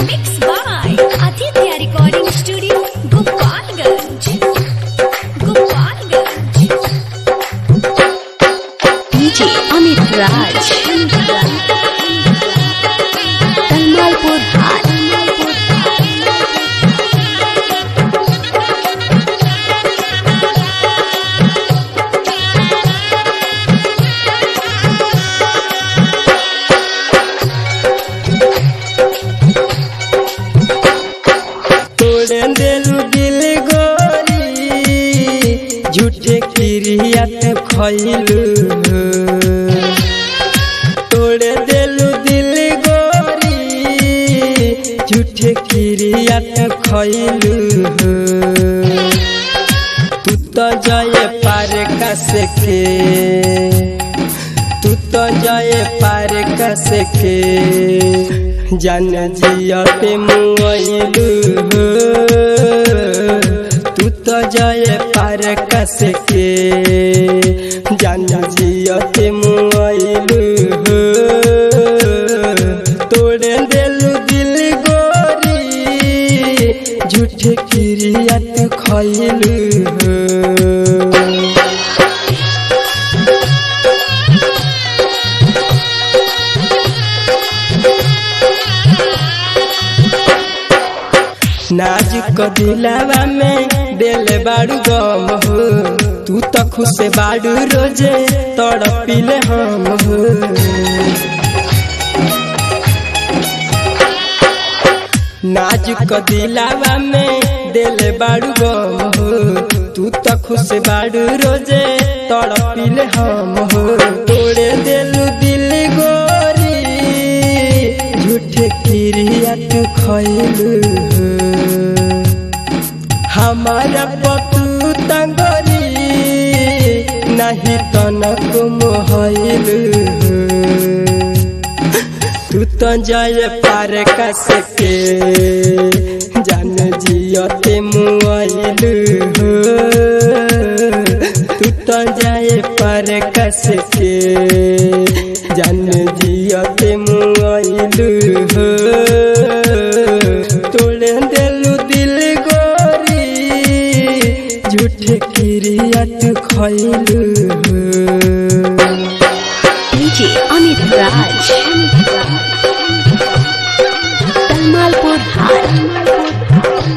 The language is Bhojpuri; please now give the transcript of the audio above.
Mixed by Aditya Recording Studio, Gopalganj. Gopalganj. DJ Amit Raj. Talmalpur High. तोड़े देलू दिल गोरी झूठे क्रिया ते खैलू तोड़े देलू दिल गोरी झूठे क्रिया ते खैलू तू तो जाए पार कस के तू तो जाए पार कस के जान जिया पे मुआइलू तू तो जाए पार कस के जान जिया पे मुआइलू तोड़े देलू दिल गोरी झूठे क्रिया तू खैलू नाजुक दिलावा में दिल बाड़ू गम हो तू तो खुश बाड़ू रोजे तड़पिले हम हो नाजुक दिलावा में दिल बाड़ू गम हो तू तो खुश बाड़ू रोजे तड़पिले हम हो तोड़े दिलू दिल गोरी झूठे क्रिया तू खैलू हमारा पतू तंगरी नहीं तनक मोहलू तू तो जाए पार कस के जान जियते मुआइलू तू तो जाए पार कस के जान जियते मुआइलू तोड़े देलू दिल गोरी झूठे क्रिया तू खैलू DJ Amit Raj. Talmalpur High.